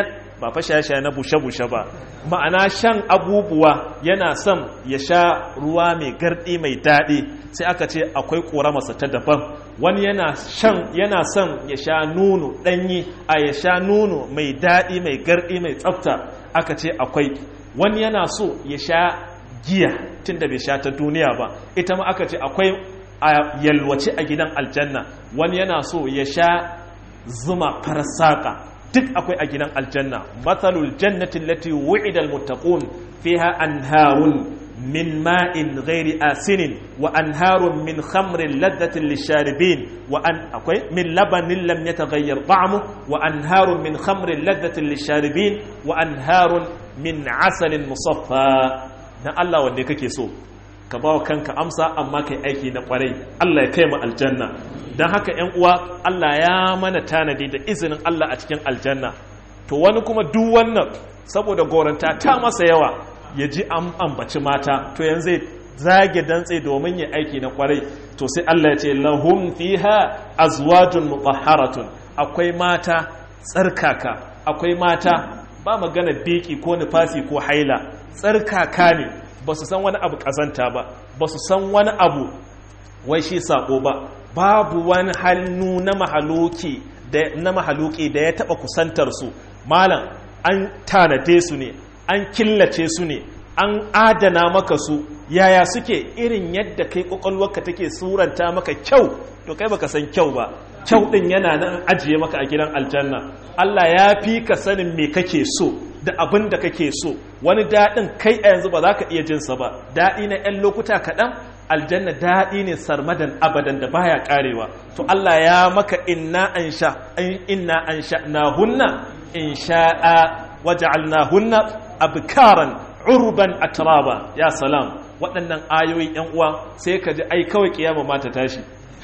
ba fa shaye-shaye na bushe-bushe ba ma'ana shan abubuwa yana son ya sha ruwa mai gardi mai daɗi sai aka ce akwai ƙoramarsa ta daban wani yana shan yana son ya sha nono ɗanyi a ya sha nono mai daɗi mai gardi mai tsafta aka ce akwai wani yana so ya sha giya tun da bai sha ta duniya ba ita ma aka ce akwai a yalwace a gidan aljanna wani yana so ya sha zuma farsaka duk akwai a gidan aljanna matsalul jannatin lati wu'ida almuttaqun fiha anharun min ma'in ghairi asinin wa anharun min khamrin ladhatin lisharibin wa an akwai min labanin lam yataghayyar ta'mu wa anharun min khamrin ladhatin lisharibin wa anharun min asalin musaffa na Allah wanda kake so ka bawa kanka amsa amma kai aiki na kwarai Allah ya kai mu aljanna don haka ‘yan uwa Allah ya mana tanadi da izinin Allah a cikin aljanna to wani kuma duk wannan saboda goranta ta masa yawa ya ji an ambaci mata to yanzu zage dantse domin ya aiki na kwarai to sai Allah ya ce lahum fiha azwajun mutahharatun akwai mata tsarkaka akwai mata ba magana biki ko nufasi ko haila tsarkaka ne ba su san wani abu kazanta ba ba su san wani abu wai shi sako ba babu wani hannu na mahaluki da na mahaluki da ya taba kusantar su malam an tanade su ne an killace su ne an adana maka su yaya suke irin yadda kai kwakwalwarka take suranta maka kyau to kai baka san kyau ba kyau din yana nan ajiye maka a gidan aljanna Allah ya fi ka sanin me kake so da abin da kake so wani daɗin kai a yanzu ba za ka iya jinsa ba daɗi na 'yan lokuta kaɗan aljanna daɗi ne sarmadan abadan da baya ƙarewa to Allah ya maka inna an sha inna an sha na hunna in sha'a waja'alna hunna abkaran urban atraba ya salam waɗannan ayoyi ‘yan uwa sai ka ji ai kawai kiyama ma ta tashi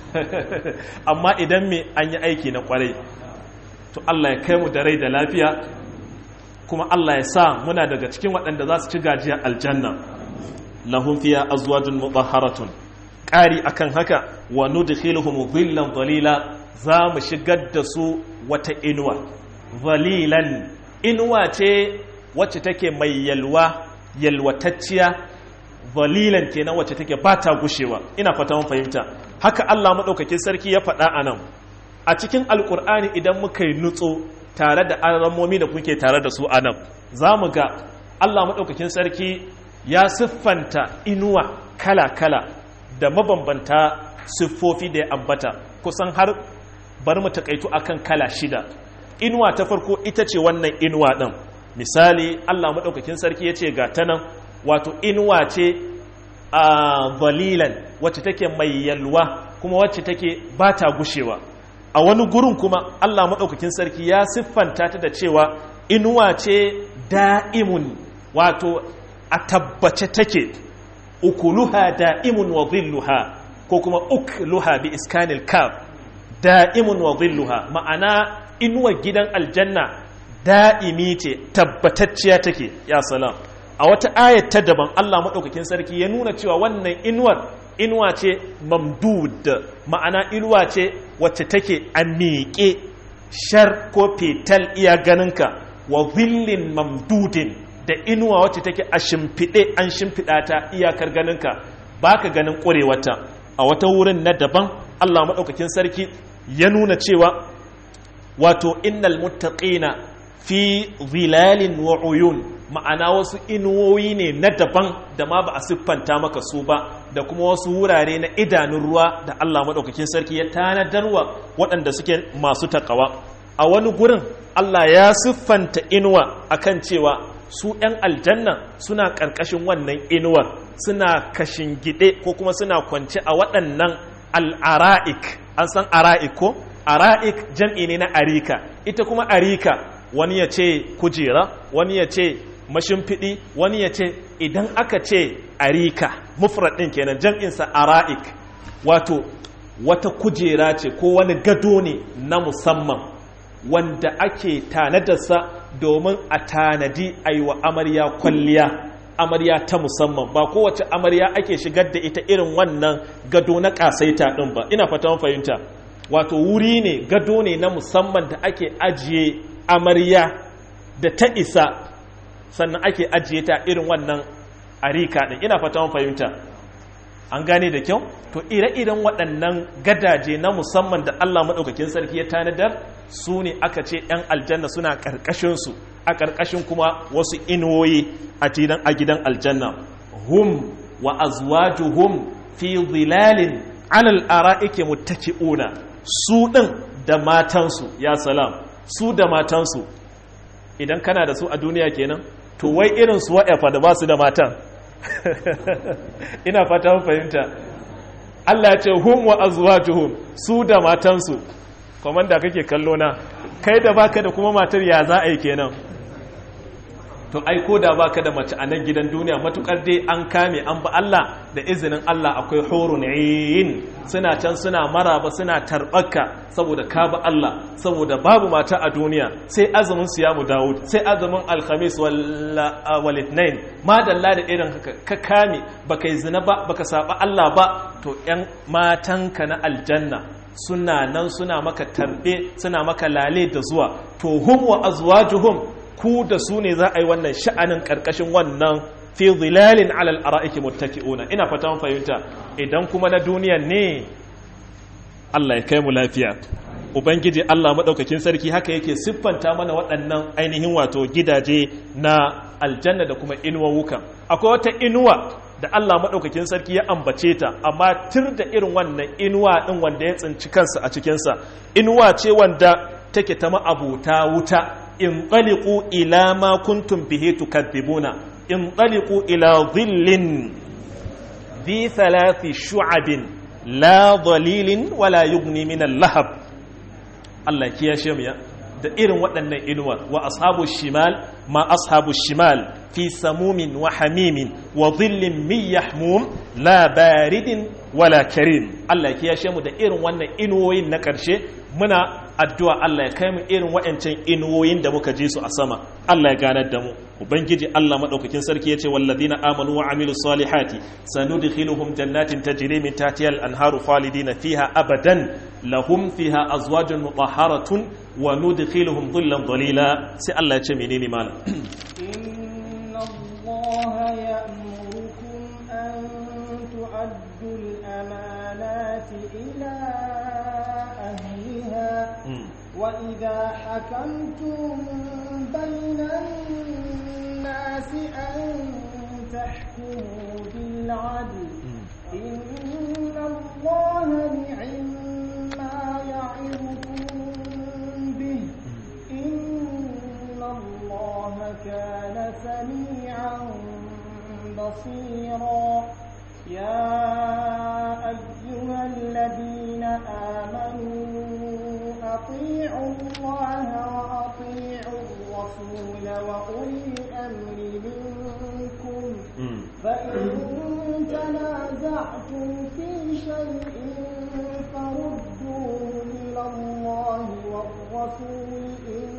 amma idan me an yi aiki na kwarai to Allah ya kai mu da rai da lafiya kuma Allah ya sa muna daga cikin waɗanda za su ci gajiyar aljanna lahum fiya azwajun mutahharatun ƙari akan haka wa nudkhiluhum dhillan dhalila za mu shigar da su wata inuwa dhalilan inuwa ce wacce take mai yalwa yalwatacciya dhalilan kenan wacce take ba ta gushewa ina fata mun fahimta haka Allah madaukakin sarki ya faɗa anan a cikin alkur'ani idan muka yi nutso tare da alamomi da kuke tare da su a nan za mu ga allah maɗaukakin sarki ya siffanta inuwa kala-kala da mabambanta siffofi da ya ambata kusan har bar mu takaitu akan kala shida inuwa ta farko ita ce wannan inuwa ɗin misali allah maɗaukakin sarki ya ce ga ta nan wato inuwa ce a zalilan wacce take mai yalwa kuma wacce take ba ta gushewa a wani gurin kuma Allah maɗaukakin sarki ya siffanta ta da cewa inuwa ce da'imun wato a tabbace take ukuluha da'imun wa zilluha ko kuma ukluha bi iskanil kaf da'imun wa zilluha ma'ana inuwa gidan aljanna da'imi ce tabbatacciya take ya salam a wata ayat ta daban Allah maɗaukakin sarki ya nuna cewa wannan inuwar inuwa ce mamdud ma'ana inuwa ce wacce take a miƙe shar ko fetal iya ganinka wa zillin mamdudin da inuwa wacce take a shimfiɗe an shimfiɗa ta iyakar ganinka ba ka ganin ƙurewata a wata wurin na daban allah maɗaukakin sarki ya nuna cewa wato innal muttaqina fi zilalin wa uyun ma'ana wasu inuwoyi ne na daban da ma ba a siffanta maka su ba da kuma wasu wurare na idanun ruwa da Allah maɗaukakin sarki ya tanadarwa waɗanda suke masu takawa a wani gurin Allah ya siffanta inuwa akan cewa su ‘yan aljanna suna ƙarƙashin wannan inuwar suna kashin gide ko kuma suna kwance a waɗannan al'ara'ik an san ara'ik ko ara'ik jam'i ne na arika ita kuma arika wani ya ce kujera wani ya ce mashimfiɗi wani ya ce idan aka ce arika mufrad ɗin kenan jam'insa ara'ik wato wata kujera ce ko wani gado ne na musamman wanda ake tanadarsa domin a tanadi a yi wa amarya kwalliya amarya ta musamman ba kowace amarya ake shigar da ita irin wannan gado na ƙasaita ɗin ba ina fata fahimta wato wuri ne gado ne na musamman da ake ajiye amarya da ta isa sannan ake ajiye ta irin wannan arika din ina fata mun fahimta an gane da kyau to ire-iren waɗannan gadaje na musamman da Allah maɗaukakin sarki ya tanadar su ne aka ce 'yan aljanna suna ƙarƙashinsu a ƙarƙashin kuma wasu inuwoyi a gidan aljanna hum wa azwajuhum fi zilalin alal ara'ike muttaki'una su ɗin da matansu ya salam su da matansu idan kana da su a duniya kenan to wai irin su wa'afa da ba su da matan ina fata fahimta Allah ce hum wa azwajuhum su da matansu komanda kake kallo na kai da baka da kuma matar ya za a yi kenan to ai ko da baka da mace a nan gidan duniya matukar dai an kame an ba Allah da izinin Allah akwai hurun ayin suna can suna maraba suna tarbaka saboda ka ba Allah saboda babu mata a duniya sai azumin siyamu Dawud sai azumin alhamis wal ithnain madalla da irin haka ka kame baka yi zina ba baka saba Allah ba to yan matanka na aljanna suna nan suna maka tarbe suna maka lale da zuwa to hum wa azwajuhum ku da su ne za a yi wannan sha'anin ƙarƙashin wannan fi zilalin alal ara'iki muttaki'una ina fata fahimta idan kuma na duniya ne Allah ya kai mu lafiya ubangiji Allah madaukakin sarki haka yake siffanta mana waɗannan ainihin wato gidaje na aljanna da kuma inuwawuka akwai wata inuwa da Allah madaukakin sarki ya ambace ta amma tir da irin wannan inuwa din wanda ya tsinci kansa a cikinsa inuwa ce wanda take ta ma'abuta wuta انطلقوا إلى ما كنتم به تكذبون انطلقوا إلى ظل ذي ثلاث شعب لا ظليل ولا يغني من اللهب الله كيا شميا da irin waɗannan inuwa wa ashabu shimal ma ashabu shimal fi samumin wa hamimin wa dhillin min yahmum la baridin wala karim Allah ya kiyashe mu da irin wannan inuwoyin na ƙarshe muna addu'a Allah ya kai mu irin waɗancan inuwoyin da muka ji su a sama Allah ya ganar da mu ubangiji Allah madaukakin sarki yace wallazina amanu wa amilus salihati sanudkhiluhum jannatin tajri min tahtiha al-anharu khalidina fiha abadan lahum fiha azwajun mutahharatun wa nudkhiluhum dhillan dhalila sai Allah ya ce menene malam inna allaha ya'murukum an tu'addu al-amanati ila وإذا حكمتم بين الناس أن تحكموا بالعدل إن الله نعم ما يعظكم به إن الله كان سميعا بصيرا يا أيها الذين آمنوا أطيعوا الله وأطيعوا الرسول وأولي الأمر منكم فإن تنازعتم في شيء فردوه إلى الله والرسول إن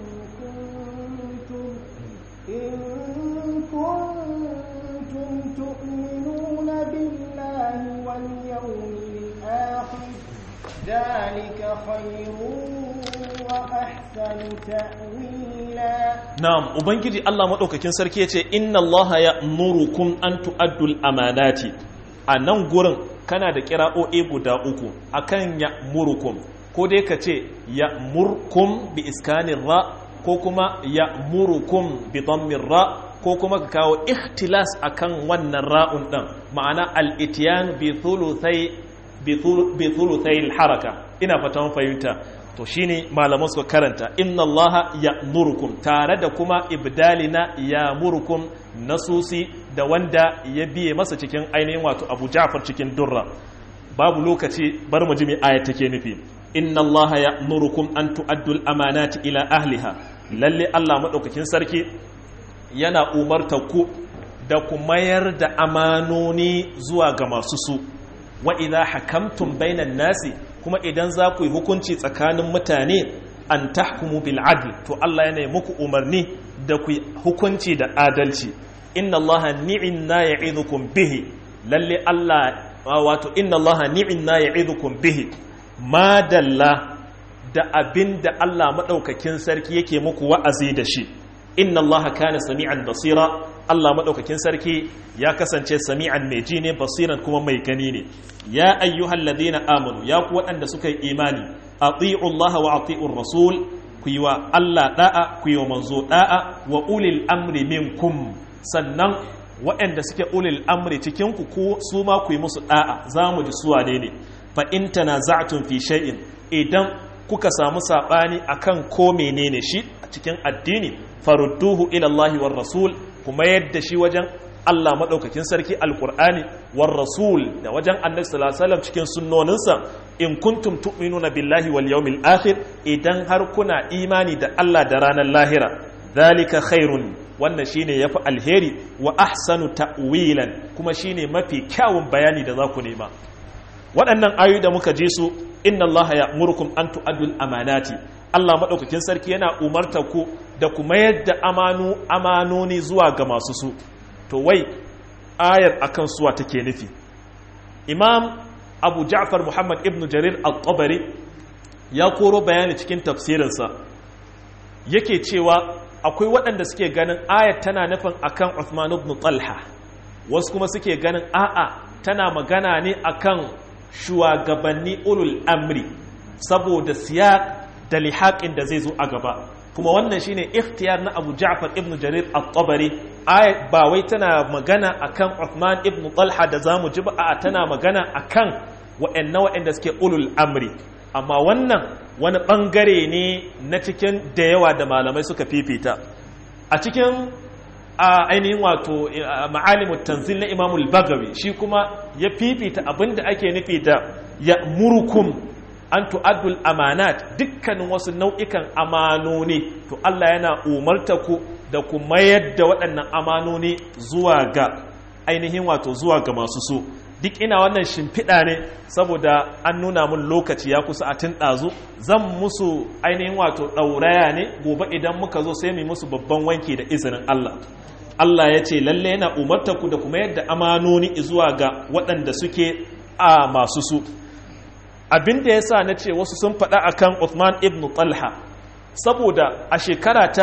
كنتم إن كنتم تؤمنون بالله واليوم الآخر ذلك خير وأحسن تأويلا na'am ubangiji Allah madaukakin sarki yace inna allaha ya'murukum an tu'addul amanati a nan gurin kana da kira'o'i guda uku akan ya'murukum ko dai ka ce ya'murkum bi iskanin ra ko kuma ya'murukum bi dhammin ra ko kuma ka kawo ikhtilas akan wannan ra'un din ma'ana al-ityan bi thuluthai bi thuluthai al-haraka ina fatan fahimta to shine malaman suka karanta inna allaha ya'murukum tare da kuma ibdalina ya'murukum nasusi da wanda ya biye masa cikin ainihin wato Abu Ja'far cikin Durra babu lokaci bar mu ji me aya take nufi inna allaha ya'murukum an tu'addu al-amanati ila ahliha lalle Allah madaukakin sarki yana umartar ku da ku mayar da amanoni zuwa ga masu su wa idha hakamtum bainan nasi kuma idan za ku yi hukunci tsakanin mutane an tahkumu bil adl to Allah yana muku umarni da ku hukunci da adalci inna Allah ni'inna ya'idhukum bihi lalle Allah wato inna Allah ni'inna ya'idhukum bihi madalla da abinda Allah madaukakin sarki yake muku wa'azi da shi inna allaha kana sami'an basira Allah madaukakin sarki ya kasance sami'an mai ji ne basiran kuma mai gani ne ya ayyuhal ladina amanu ya ku waɗanda suka yi imani ati'u Allah wa ati'u rasul ku yi wa Allah da'a ku yi wa manzo da'a wa ulil amri minkum sannan waɗanda suke ulil amri cikin ku ko su ma ku yi musu da'a za mu ji suwa ne ne fa in tanaza'tum fi shay'in idan kuka samu sabani akan ko menene shi a cikin addini farudduhu ila Allah war rasul kuma yadda shi wajen Allah maɗaukakin sarki alkur'ani war rasul da wajen annabi sallallahu alaihi wasallam cikin sunnoninsa in kuntum tu'minuna billahi wal yawmil akhir idan har kuna imani da Allah da ranar lahira zalika khairun wannan shine yafi alheri wa ahsanu ta'wilan kuma shine mafi kyawun bayani da za ku nema waɗannan ayoyi da muka ji su inna Allah ya'murukum an tu'addul amanati Allah maɗaukakin sarki yana umarta ku da kuma yadda amanu amanoni zuwa ga masu su to wai ayar akan suwa take nufi imam abu ja'far muhammad ibn jarir al-tabari ya koro bayani cikin tafsirinsa yake cewa akwai waɗanda suke ganin ayar tana nufin akan Uthman ibn Talha wasu kuma suke ganin a'a tana magana ne akan shugabanni ulul amri saboda siyak da lihaƙin da zai zo a gaba kuma wannan shine ikhtiyar na Abu Ja'far ibn Jarir at-Tabari ayat ba wai tana magana akan Uthman ibn Talha da zamu ji ba a tana magana akan wa'anna wa'anda suke ulul amri amma wannan wani bangare ne na cikin da yawa da malamai suka fifita a cikin a ainihin wato ma'alimut tanzil na Imam al-Bagawi shi kuma ya fifita abinda ake nufi da ya murukum an tu'addul amanat dukkanin wasu nau'ikan amanoni to Allah yana umarta ku da ku mayar da waɗannan amanoni zuwa ga ainihin wato zuwa ga masu so duk ina wannan shimfiɗa ne saboda an nuna mun lokaci ya kusa a tun ɗazu zan musu ainihin wato ɗauraya ne gobe idan muka zo sai mu musu babban wanki da izinin Allah Allah ya ce lalle yana umarta ku da kuma yadda amanoni zuwa ga waɗanda suke a masu su abin da ya sa na ce wasu sun faɗa a kan Uthman ibn Talha saboda a shekara ta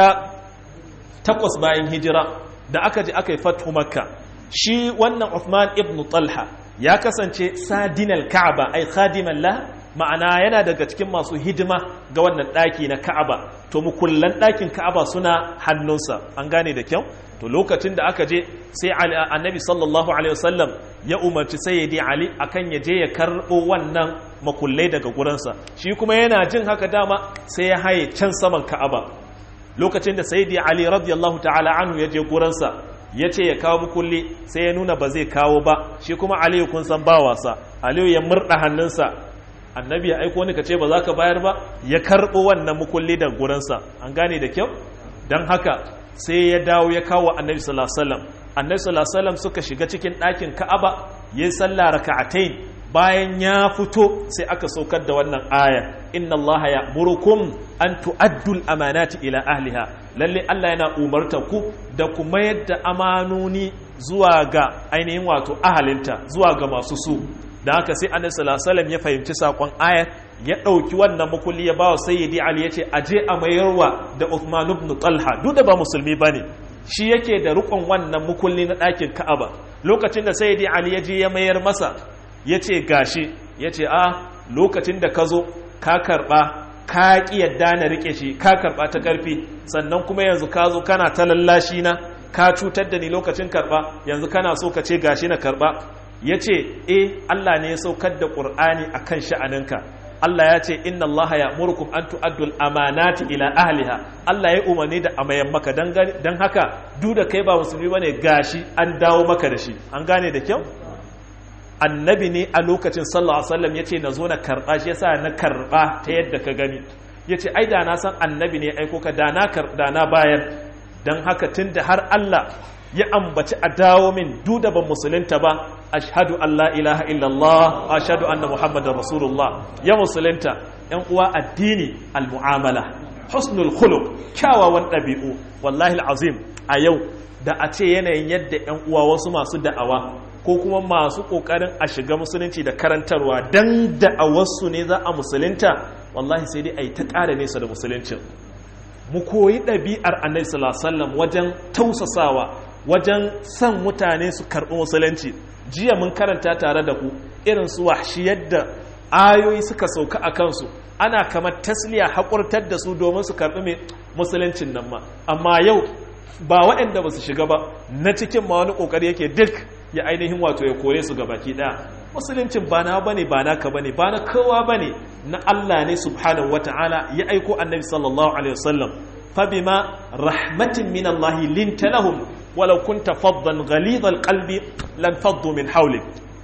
takwas bayan hijira da aka ji aka yi fatu makka shi wannan Uthman ibn Talha ya kasance sadinal ka'aba ai khadiman la ma'ana yana daga cikin masu hidima ga wannan ɗaki na ka'aba to mukullan ɗakin ka'aba suna hannunsa an gane da kyau to lokacin da aka je sai annabi sallallahu alaihi wasallam ya umarci sayyidi ali akan ya je ya karɓo wannan makullai daga gurinsa shi kuma yana jin haka dama sai ya haye can saman ka'aba lokacin da sayyidi ali radiyallahu ta'ala anhu ya je gurinsa ya ce ya kawo mukulli sai ya nuna ba zai kawo ba shi kuma aliyu kun san ba wasa aliyu ya murɗa hannunsa annabi ya aiko ni ka ce ba za ka bayar ba ya karɓo wannan mukulli da gurinsa an gane da kyau don haka sai ya dawo ya kawo annabi sallallahu alaihi wasallam annabi sallallahu alaihi wasallam suka shiga cikin ɗakin ka'aba yayin sallah raka'atayn bayan ya fito sai aka saukar da wannan aya inna Allah ya'murukum an tu'addu al-amanati ila ahliha lalle Allah yana umarta ku da ku mayar da amanoni zuwa ga ainihin wato ahalinta zuwa ga masu su da haka sai annabi sallallahu alaihi wasallam ya fahimci sakon ayar ya ɗauki wannan makulli ya bawa sayyidi ali ya ce aje a mayarwa da Uthman ibn Talha duk da ba musulmi bane shi yake da rukun wannan makulli na ɗakin Ka'aba lokacin da sayyidi ali ya je ya mayar masa ya ce gashi ya ce a lokacin da ka zo ka karɓa ka ƙi yadda na riƙe shi ka karɓa ta ƙarfi sannan kuma yanzu ka zo kana ta lallashi na ka cutar da ni lokacin karɓa yanzu kana so ka ce gashi na karɓa ya ce eh Allah ne ya saukar da ƙur'ani a kan sha'aninka Allah ya ce inna Allah ya murkum an tu'addul amanati ila ahliha Allah ya umarni da amayan maka dan haka duk da kai ba musulmi bane gashi an dawo maka da shi an gane da kyau annabi ne a lokacin sallallahu alaihi wasallam yace na zo na karba shi yasa na karba ta yadda ka gani yace ai da na san annabi ne aiko ka da na da na bayar dan haka tunda har Allah ya ambaci a dawo min duda ban musulunta ba ashhadu an la ilaha illallah ashhadu anna muhammadar rasulullah ya musulunta yan uwa addini almu'amala husnul khuluq kyawawan ɗabi'u wallahi alazim a yau da a ce yanayin yadda yan uwa wasu masu da'awa ko kuma masu kokarin a shiga musulunci da karantarwa dan da'awarsu ne za a musulunta wallahi sai dai a yi ta ƙara nesa da musuluncin mu koyi ɗabi'ar annabi sallallahu wajen tausasawa wajen san mutane su karɓi musulunci jiya mun karanta tare da ku irin su wahshi yadda ayoyi suka sauka a kansu ana kamar tasliya haƙurtar da su domin su karɓi mai musuluncin nan ma amma yau ba waɗanda ba su shiga ba na cikin ma wani ƙoƙari yake duk ya ainihin wato ya kore su gabaki ɗaya musuluncin ba na bane ba naka bane ba na kowa bane na Allah ne subhanahu wata'ala ya aiko annabi sallallahu alaihi wasallam fa bima rahmatin min Allah linta lahum walau kunta faddan ghalidhal qalbi lan faddu min hawlik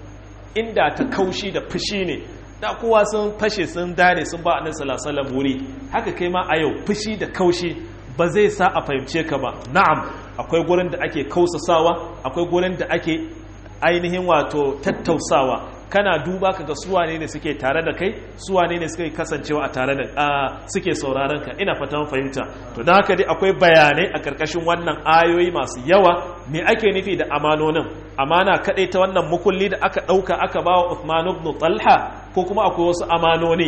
inda ta kaushi da fushi ne da kowa sun fashe sun dare sun ba annabi sallallahu alaihi wasallam wuri haka kai ma a yau fushi da kaushi ba zai sa a fahimce ka ba na'am akwai gurin da ake kausasawa akwai gurin da ake ainihin wato tattausawa kana duba ka ga suwane ne suke tare da kai suwane ne suke kasancewa a tare da suke sauraron ka ina fatan fahimta to don haka dai akwai bayanai a karkashin wannan ayoyi masu yawa me ake nufi da amanonin amana kadai ta wannan mukulli da aka dauka aka ba wa Uthman ibn Talha ko kuma akwai wasu amanoni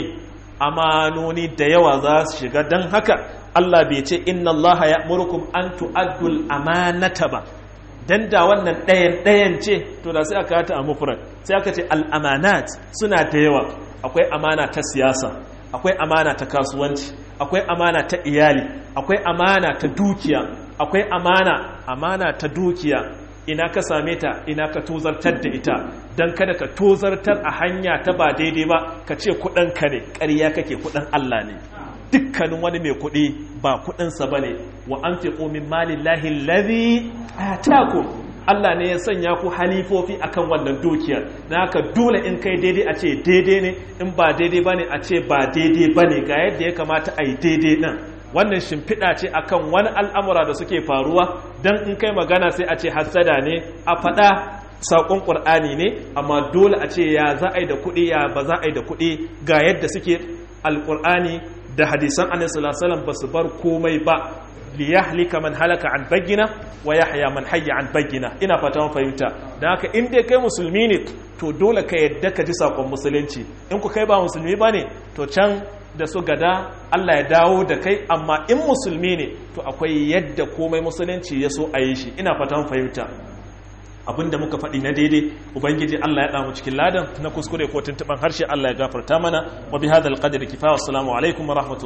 amanoni da yawa za su shiga don haka Allah bai ce inna Allah ya murkum an tu'addul amanata ba dan da wannan ɗayan ɗayan ce to da sai aka ta a mufrad sai aka ce al'amanat suna da yawa akwai amana ta siyasa akwai amana ta kasuwanci akwai amana ta iyali akwai amana ta dukiya akwai amana amana ta dukiya ina ka same ta ina ka tozartar da ita don kada ka tozartar a hanya ta ba daidai ba ka ce ka ne ƙarya kake kuɗin Allah ne dukkanin wani mai kuɗi ba kuɗinsa ba ne wa an fi ƙomin malin lahin lazi a taku Allah ne ya sanya ku halifofi akan wannan dukiyar na haka dole in kai daidai a ce daidai ne in ba daidai ba ne a ce ba daidai ba ne ga yadda ya kamata a yi daidai ɗin wannan shimfiɗa ce akan wani al'amura da suke faruwa don in kai magana sai a ce hassada ne a faɗa saƙon ƙur'ani ne amma dole a ce ya za a yi da kuɗi ya ba za a yi da kuɗi ga yadda suke alƙur'ani da hadisan annabi sallallahu alaihi wasallam basu bar komai ba li yahlika man halaka an bayyina wa yahya man hayya an bayyina ina fata mun fahimta dan haka in dai kai musulmi ne to dole ka yadda ka ji sakon musulunci in ku kai ba musulmi bane to can da su gada Allah ya dawo da kai amma in musulmi ne to akwai yadda komai musulunci ya so a yi shi ina fata mun fahimta abinda muka faɗi na daidai ubangiji Allah ya damu cikin ladan na kuskure ko tuntuban harshe Allah ya gafarta mana wa bi hadal qadri kifaya assalamu alaikum wa rahmatullahi